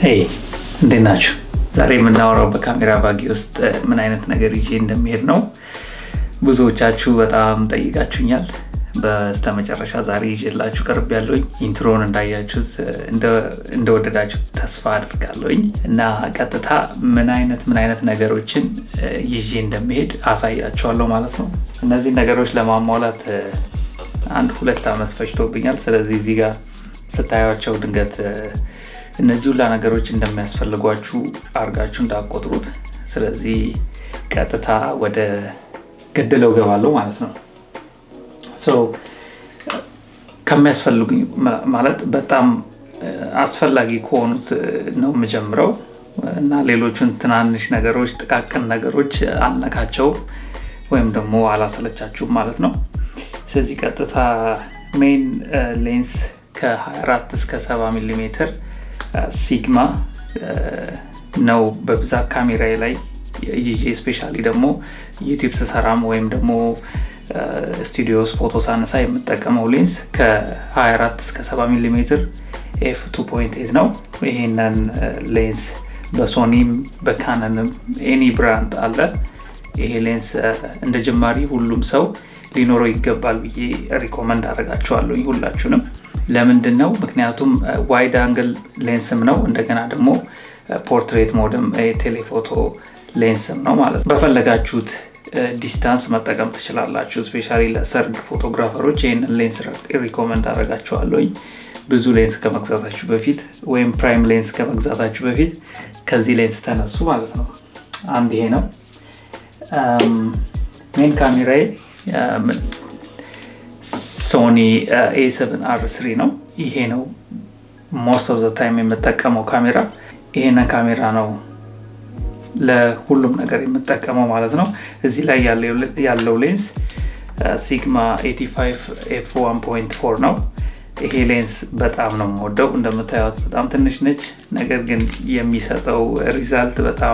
ሄይ እንዴት ናችሁ? ዛሬ የምናወራው በካሜራ ባጌ ውስጥ ምን አይነት ነገር ይዤ እንደሚሄድ ነው። ብዙዎቻችሁ በጣም ጠይቃችሁኛል። በስተመጨረሻ ዛሬ ይዤላችሁ ቀርብ ያለውኝ ኢንትሮን እንዳያችሁት እንደወደዳችሁት ተስፋ አድርጋለሁኝ እና ቀጥታ ምን አይነት ምን አይነት ነገሮችን ይዤ እንደሚሄድ አሳያችኋለሁ ማለት ነው። እነዚህ ነገሮች ለማሟላት አንድ ሁለት ዓመት ፈጅቶብኛል። ስለዚህ እዚህ ጋር ስታያቸው ድንገት እነዚህ ሁላ ነገሮች እንደሚያስፈልጓችሁ አድርጋችሁ እንዳቆጥሩት። ስለዚህ ቀጥታ ወደ ገደለው ገባለሁ ማለት ነው። ከሚያስፈልጉኝ ማለት በጣም አስፈላጊ ከሆኑት ነው የምጀምረው እና ሌሎቹን ትናንሽ ነገሮች፣ ጥቃቅን ነገሮች አልነካቸውም ወይም ደግሞ አላሰለቻችሁም ማለት ነው። ስለዚህ ቀጥታ ሜን ሌንስ ከ24 እስከ 70 ሚሊ ሜትር ሲግማ ነው በብዛት ካሜራዬ ላይ ይዤ ስፔሻሊ ደግሞ ዩቲዩብ ስሰራም ወይም ደግሞ ስቱዲዮ ውስጥ ፎቶ ሳነሳ የምጠቀመው ሌንስ ከ24 እስከ 70 ሚሊ ሜትር ኤፍ 2.8 ነው። ይሄንን ሌንስ በሶኒም በካነንም ኤኒ ብራንድ አለ። ይሄ ሌንስ እንደ ጀማሪ ሁሉም ሰው ሊኖረው ይገባል ብዬ ሪኮመንድ አደርጋቸዋለሁ ሁላችሁንም። ለምንድን ነው? ምክንያቱም ዋይድ አንግል ሌንስም ነው እንደገና ደግሞ ፖርትሬት ሞድም ቴሌፎቶ ሌንስም ነው ማለት ነው። በፈለጋችሁት ዲስታንስ መጠቀም ትችላላችሁ። ስፔሻሊ ለሰርግ ፎቶግራፈሮች ይህንን ሌንስ ሪኮመንድ አደርጋችኋለሁኝ። ብዙ ሌንስ ከመግዛታችሁ በፊት ወይም ፕራይም ሌንስ ከመግዛታችሁ በፊት ከዚህ ሌንስ ተነሱ ማለት ነው። አንድ ይሄ ነው ሜን ካሜራዬ ሶኒ ኤ7 አር ስሪ ነው። ይሄ ነው ሞስት ኦፍ ዘ ታይም የምጠቀመው ካሜራ። ይሄንን ካሜራ ነው ለሁሉም ነገር የምጠቀመው ማለት ነው። እዚህ ላይ ያለው ሌንስ ሲግማ 85 ኤፍ 1.4 ነው። ይሄ ሌንስ በጣም ነው የምወደው። እንደምታዩት በጣም ትንሽ ነች፣ ነገር ግን የሚሰጠው ሪዛልት በጣም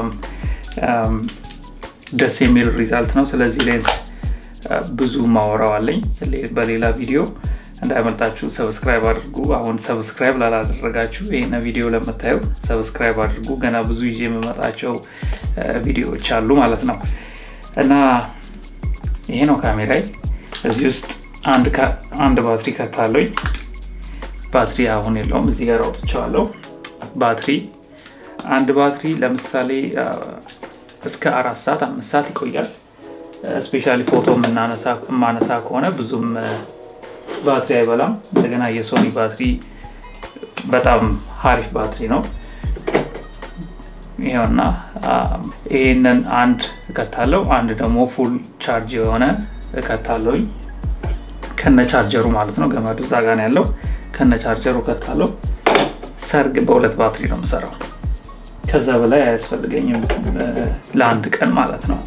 ደስ የሚል ሪዛልት ነው። ስለዚህ ሌንስ ብዙ ማወራው አለኝ በሌላ ቪዲዮ እንዳያመልጣችሁ ሰብስክራይብ አድርጉ። አሁን ሰብስክራይብ ላላደረጋችሁ ይህን ቪዲዮ ለምታዩ ሰብስክራይብ አድርጉ። ገና ብዙ ይዤ የምመጣቸው ቪዲዮዎች አሉ ማለት ነው እና ይሄ ነው ካሜራይ። እዚህ ውስጥ አንድ ባትሪ ከታለኝ። ባትሪ አሁን የለውም፣ እዚህ ጋር አውጥቼዋለሁ። ባትሪ አንድ ባትሪ ለምሳሌ እስከ አራት ሰዓት አምስት ሰዓት ይቆያል። ስፔሻሊ ፎቶ የማነሳ ከሆነ ብዙም ባትሪ አይበላም። እንደገና የሶኒ ባትሪ በጣም ሀሪፍ ባትሪ ነው። ይኸውና ይህንን አንድ እከታለሁ፣ አንድ ደግሞ ፉል ቻርጅ የሆነ እከታለሁኝ ከነ ቻርጀሩ ማለት ነው። ገመዱ እዛ ጋ ነው ያለው። ከነ ቻርጀሩ እከታለሁ። ሰርግ በሁለት ባትሪ ነው የምሰራው። ከዛ በላይ አያስፈልገኝም ለአንድ ቀን ማለት ነው።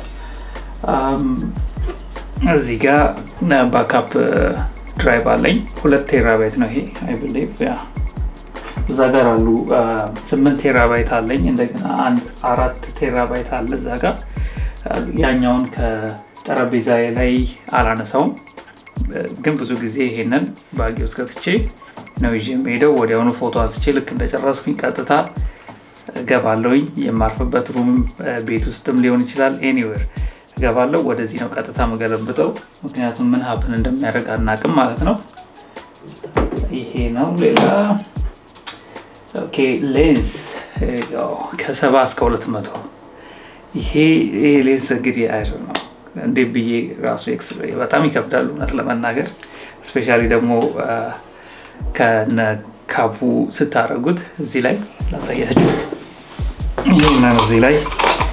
እዚህ ጋር ባካፕ ድራይቭ አለኝ። ሁለት ቴራባይት ነው ይሄ አይ ብሊቭ ያ እዛ ጋር አሉ። ስምንት ቴራባይት አለኝ። እንደገና አንድ አራት ቴራባይት አለ እዛ ጋር። ያኛውን ከጠረጴዛ ላይ አላነሳውም፣ ግን ብዙ ጊዜ ይሄንን ባጌ ውስጥ ከትቼ ነው ይዤ የምሄደው። ወዲያውኑ ፎቶ አንስቼ ልክ እንደጨረስኩኝ ቀጥታ እገባለሁኝ። የማርፍበት ሩም ቤት ውስጥም ሊሆን ይችላል ኤኒዌር እገባለሁ። ወደዚህ ነው ቀጥታ የምገለብጠው፣ ምክንያቱም ምን ሀፕን እንደሚያደርግ አናውቅም ማለት ነው። ይሄ ነው ሌላ ኦኬ። ሌንስ ከሰባ እስከ ሁለት መቶ ይሄ ሌንስ እንግዲህ አይ ነው እንዴ ብዬ ራሱ ኤክስ በጣም ይከብዳል እውነት ለመናገር ስፔሻሊ ደግሞ ከነ ካፑ ስታደርጉት እዚህ ላይ ላሳያችሁ። ይህንን እዚህ ላይ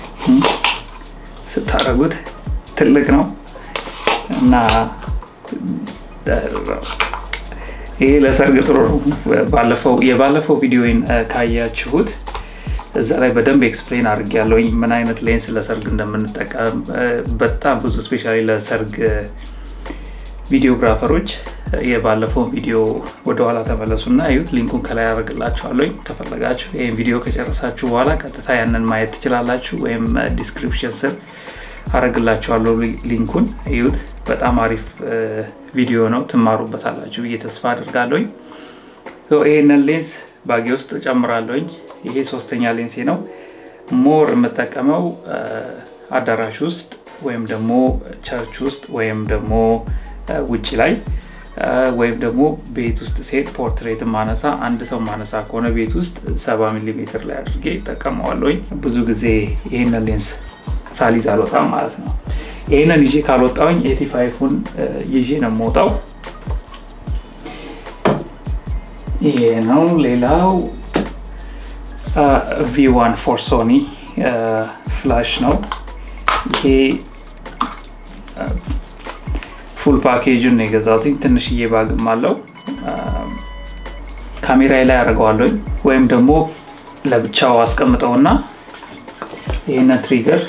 ስታደርጉት ትልቅ ነው እና ይሄ ለሰርግ ጥሩ ነው። የባለፈው ቪዲዮን ካያችሁት እዛ ላይ በደንብ ኤክስፕሌን አድርጌያለሁ ምን አይነት ሌንስ ለሰርግ እንደምንጠቀም በጣም ብዙ ስፔሻሊ ለሰርግ ቪዲዮግራፈሮች የባለፈውን ቪዲዮ ወደኋላ ተመለሱና እዩት። ሊንኩን ከላይ ያደርግላችኋለሁ ከፈለጋችሁ። ይህን ቪዲዮ ከጨረሳችሁ በኋላ ቀጥታ ያንን ማየት ትችላላችሁ፣ ወይም ዲስክሪፕሽን ስር አደርግላችኋለሁ ሊንኩን እዩት። በጣም አሪፍ ቪዲዮ ነው፣ ትማሩበታላችሁ ብዬ ተስፋ አድርጋለሁ። ይህንን ሌንስ ባጌ ውስጥ ጨምራለሁኝ። ይሄ ሶስተኛ ሌንሴ ነው። ሞር የምጠቀመው አዳራሽ ውስጥ ወይም ደግሞ ቸርች ውስጥ ወይም ደግሞ ውጭ ላይ ወይም ደግሞ ቤት ውስጥ ሴት ፖርትሬት ማነሳ አንድ ሰው ማነሳ ከሆነ ቤት ውስጥ ሰባ ሚሊ ሜትር ላይ አድርጌ ይጠቀመዋለሁኝ። ብዙ ጊዜ ይህንን ሌንስ ሳሊዝ አልወጣም ማለት ነው። ይህንን ይዤ ካልወጣውኝ ኤቲ ፋይፉን ይዤ ነው የምወጣው። ይሄ ነው። ሌላው ቪዋን ፎር ሶኒ ፍላሽ ነው። ይሄ ፉል ፓኬጁን ነው የገዛሁት። ትንሽዬ ባግም አለው። ካሜራዬ ላይ አደርገዋለሁ ወይም ደግሞ ለብቻው አስቀምጠውና ይህንን ትሪገር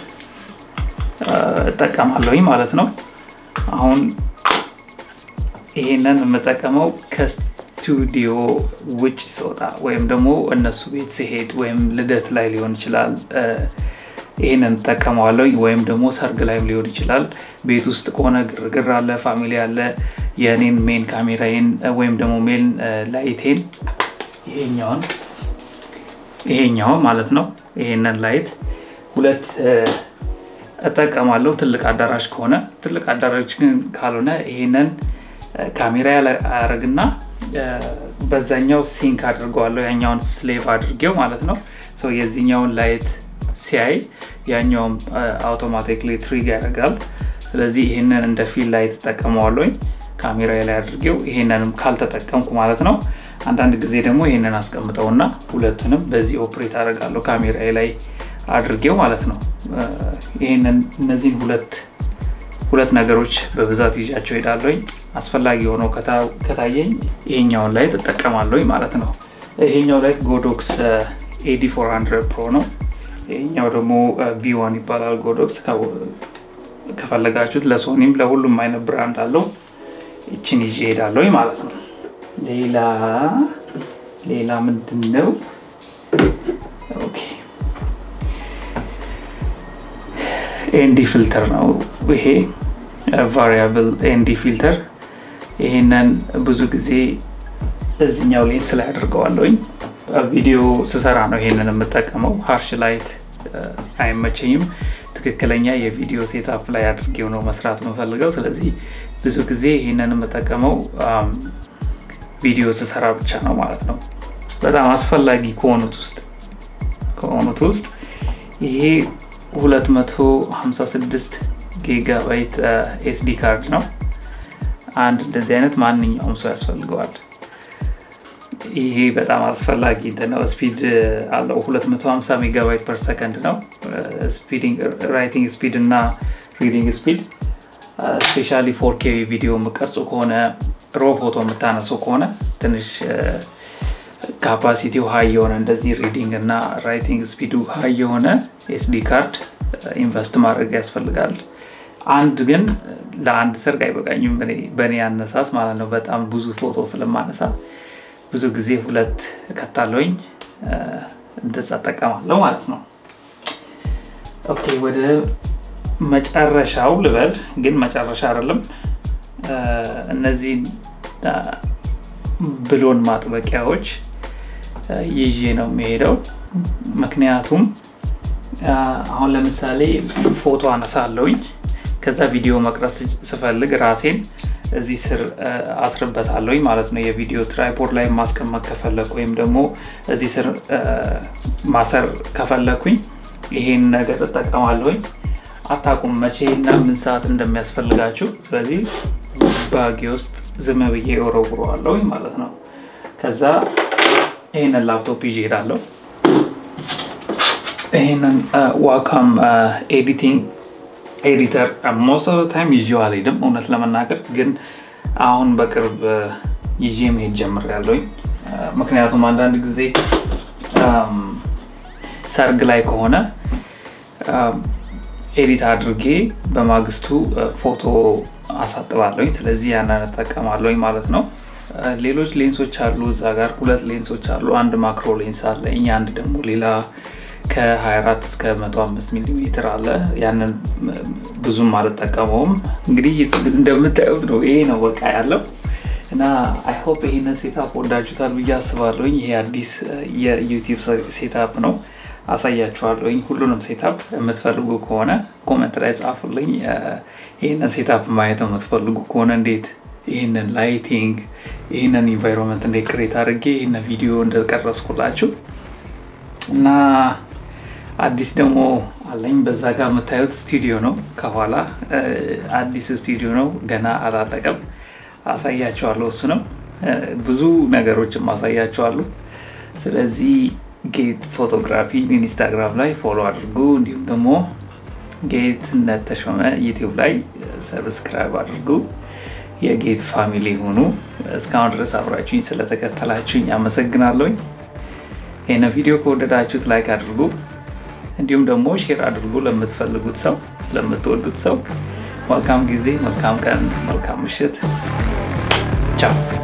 እጠቀማለሁኝ ማለት ነው። አሁን ይሄንን የምጠቀመው ከስቱዲዮ ውጭ ስወጣ ወይም ደግሞ እነሱ ቤት ሲሄድ ወይም ልደት ላይ ሊሆን ይችላል ይህንን እጠቀመዋለሁ። ወይም ደግሞ ሰርግ ላይም ሊሆን ይችላል። ቤት ውስጥ ከሆነ ግርግር አለ፣ ፋሚሊ አለ። የእኔን ሜን ካሜራዬን ወይም ደግሞ ሜን ላይቴን ይሄኛውን ይሄኛውን ማለት ነው ይሄንን ላይት ሁለት እጠቀማለሁ። ትልቅ አዳራሽ ከሆነ ትልቅ አዳራሽ ግን ካልሆነ ይሄንን ካሜራ ያደርግና በዛኛው ሲንክ አድርገዋለሁ። ያኛውን ስሌቭ አድርጌው ማለት ነው። የዚህኛውን ላይት ሲያይ ያኛውም አውቶማቲክሊ ትሪግ ያደርጋል። ስለዚህ ይህንን እንደ ፊል ላይት እጠቀመዋለሁኝ ካሜራ ላይ አድርጌው። ይሄንንም ካልተጠቀምኩ ማለት ነው አንዳንድ ጊዜ ደግሞ ይህንን አስቀምጠውና ሁለቱንም በዚህ ኦፕሬት አደርጋለሁ ካሜራ ላይ አድርጌው ማለት ነው። ይህንን እነዚህን ሁለት ሁለት ነገሮች በብዛት ይዣቸው ሄዳለሁኝ። አስፈላጊ ሆነው ከታየኝ ይሄኛውን ላይት እጠቀማለሁኝ ማለት ነው። ይሄኛው ላይት ጎዶክስ ኤዲ 400 ፕሮ ነው። ይሄኛው ደግሞ ቪዋን ይባላል ጎዶክስ። ከፈለጋችሁት ለሶኒም ለሁሉም አይነት ብራንድ አለው። ይችን ይዤ ሄዳለሁኝ ማለት ነው። ሌላ ሌላ ምንድን ነው? ኤንዲ ፊልተር ነው ይሄ ቫሪያብል ኤንዲ ፊልተር። ይሄንን ብዙ ጊዜ እዚኛው ሌንስ ላይ አድርገዋለሁኝ። ቪዲዮ ስሰራ ነው ይሄንን የምጠቀመው። ሃርሽ ላይት አይመቸኝም። ትክክለኛ የቪዲዮ ሴታፕ ላይ አድርጌው ነው መስራት የምፈልገው። ስለዚህ ብዙ ጊዜ ይህንን የምጠቀመው ቪዲዮ ስሰራ ብቻ ነው ማለት ነው። በጣም አስፈላጊ ከሆኑት ውስጥ ከሆኑት ውስጥ ይሄ 256 ጊጋባይት ኤስዲ ካርድ ነው። አንድ እንደዚህ አይነት ማንኛውም ሰው ያስፈልገዋል። ይሄ በጣም አስፈላጊ ነው። ስፒድ አለው 250 ሜጋባይት ፐር ሰከንድ ነው ራይቲንግ ስፒድ እና ሪዲንግ ስፒድ። ስፔሻሊ ፎርኬ ቪዲዮ የምቀርጹ ከሆነ ሮ ፎቶ የምታነሱ ከሆነ ትንሽ ካፓሲቲው ሀይ የሆነ እንደዚህ ሪዲንግ እና ራይቲንግ ስፒዱ ሀይ የሆነ ኤስዲ ካርድ ኢንቨስት ማድረግ ያስፈልጋል። አንድ ግን ለአንድ ሰርግ አይበቃኝም፣ በእኔ አነሳስ ማለት ነው። በጣም ብዙ ፎቶ ስለማነሳ ብዙ ጊዜ ሁለት እከታለሁኝ፣ እንደዛ እጠቀማለሁ ማለት ነው። ኦኬ ወደ መጨረሻው ልበል፣ ግን መጨረሻ አይደለም። እነዚህ ብሎን ማጥበቂያዎች ይዤ ነው የሚሄደው። ምክንያቱም አሁን ለምሳሌ ፎቶ አነሳለሁኝ ከዛ ቪዲዮ መቅረጽ ስፈልግ ራሴን እዚህ ስር አስርበታለሁኝ ማለት ነው። የቪዲዮ ትራይፖድ ላይ ማስቀመጥ ከፈለኩ ወይም ደግሞ እዚህ ስር ማሰር ከፈለኩኝ ይሄን ነገር እጠቀማለሁኝ። አታውቁም መቼ እና ምን ሰዓት እንደሚያስፈልጋችሁ። ስለዚህ ባጌ ውስጥ ዝም ብዬ ወረውረዋለሁኝ ማለት ነው። ከዛ ይህንን ላፕቶፕ ይዤ እሄዳለሁ። ይህንን ዋካም ኤዲቲንግ ኤዲተር ሞስት ኦፍ ታይም ይዤው አልሄድም፣ እውነት ለመናገር ግን አሁን በቅርብ ይዤ መሄድ ጀምሬያለሁኝ። ምክንያቱም አንዳንድ ጊዜ ሰርግ ላይ ከሆነ ኤዲት አድርጌ በማግስቱ ፎቶ አሳጥባለሁኝ። ስለዚህ ያንን እጠቀማለሁኝ ማለት ነው። ሌሎች ሌንሶች አሉ እዛ ጋር ሁለት ሌንሶች አሉ። አንድ ማክሮ ሌንስ አለ፣ እኛ አንድ ደግሞ ሌላ ከ24 እስከ 105 ሚሊ ሜትር አለ። ያንን ብዙም አልጠቀመውም። እንግዲህ እንደምታዩት ነው። ይሄ ነው በቃ ያለው። እና አይ ሆፕ ይህንን ሴታፕ ወዳችሁታል ብዬ አስባለሁኝ። ይሄ አዲስ የዩቲዩብ ሴታፕ ነው። አሳያችኋለሁኝ። ሁሉንም ሴታፕ የምትፈልጉ ከሆነ ኮመንት ላይ ጻፉልኝ። ይህንን ሴታፕ ማየት የምትፈልጉ ከሆነ እንዴት ይህንን ላይቲንግ ይህንን ኢንቫይሮንመንት እንዴት ክሬት አድርጌ ይህንን ቪዲዮ እንደቀረስኩላችሁ እና አዲስ ደግሞ አለኝ። በዛ ጋር የምታዩት ስቱዲዮ ነው። ከኋላ አዲስ ስቱዲዮ ነው። ገና አላለቀም። አሳያቸዋለሁ። እሱ ነው ብዙ ነገሮችም አሳያቸዋለሁ። ስለዚህ ጌት ፎቶግራፊ ኢንስታግራም ላይ ፎሎ አድርጉ። እንዲሁም ደግሞ ጌትነት ተሾመ ዩቲዩብ ላይ ሰብስክራይብ አድርጉ። የጌት ፋሚሊ ሆኑ። እስካሁን ድረስ አብራችሁኝ ስለተከተላችሁኝ አመሰግናለሁኝ። ይህን ቪዲዮ ከወደዳችሁት ላይክ አድርጉ። እንዲሁም ደግሞ ሼር አድርጉ ለምትፈልጉት ሰው፣ ለምትወዱት ሰው። መልካም ጊዜ፣ መልካም ቀን፣ መልካም ምሽት። ቻው